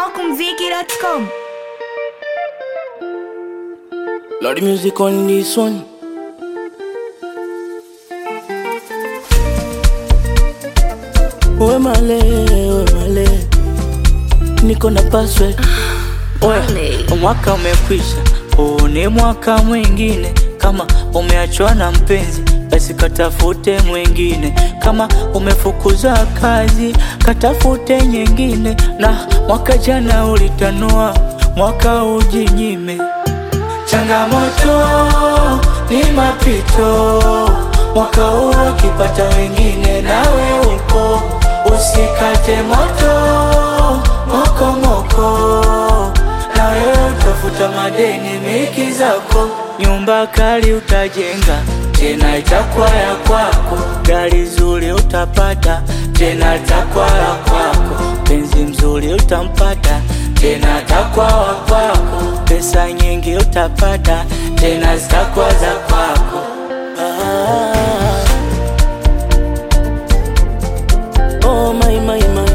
Smokumziki.com. Lord music on this one. We male, we male, niko na password. Oya, mwaka umekwisha, huu ni mwaka mwingine. Kama umeachwa na mpenzi, basi katafute mwingine. Kama umefukuzwa kazi, katafute nyingine. Na mwaka jana ulitanua, mwaka ujinyime. Changamoto ni mapito, mwaka huu ukipata wengine, nawe upo, usikate moto moko moko, na wewe utafuta madeni miki zako, nyumba kali utajenga tena itakuwa ya kwako, gari zuri utapata tena itakuwa ya kwako, penzi mzuri utampata tena atakuwa wa kwako, pesa nyingi utapata tena zitakuwa za kwako. Ah. Oh my my my.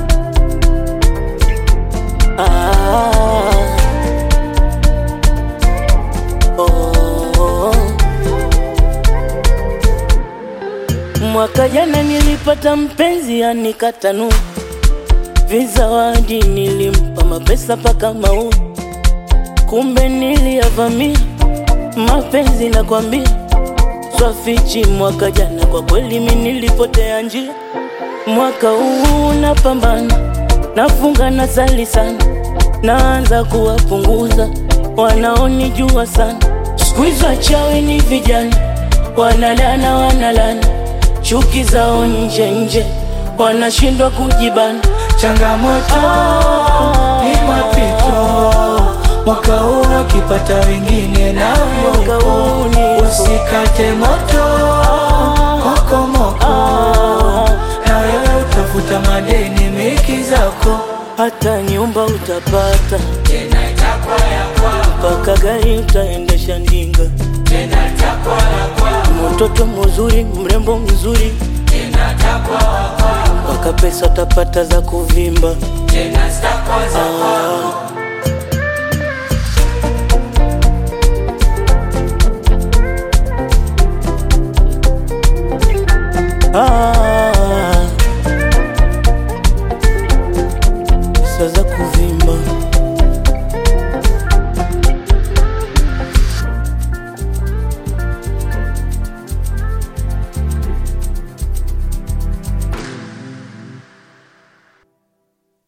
Ah. Oh. Mwaka jana nilipata mpenzi anikatanu vizawadi nilimpa mapesa paka mau, kumbe niliyavamia mapenzi nakwambia, swafichi mwaka jana kwa kweli mi nilipotea njia. Mwaka huu napambana, nafunga na sali sana, naanza kuwapunguza wanaonijua sana. Siku hizo wachawi ni vijana, wanalana wanalana, chuki zao nje nje, wanashindwa kujibana. Changamoto ni mapito, mwaka huu ukipata wengine na Mwaka huu ni- usikate moto moko moko, na wewe utafuta madeni miki zako, hata nyumba utapata tena itakuwa ya kwako, mpaka gari utaendesha ndinga, tena itakuwa ya kwako, mtoto mzuri mrembo mzuri, tena itakuwa wa kwako, mpaka pesa utapata za kuvimba. tena zitakuwa za kwako. Ah, pesa za kuvimba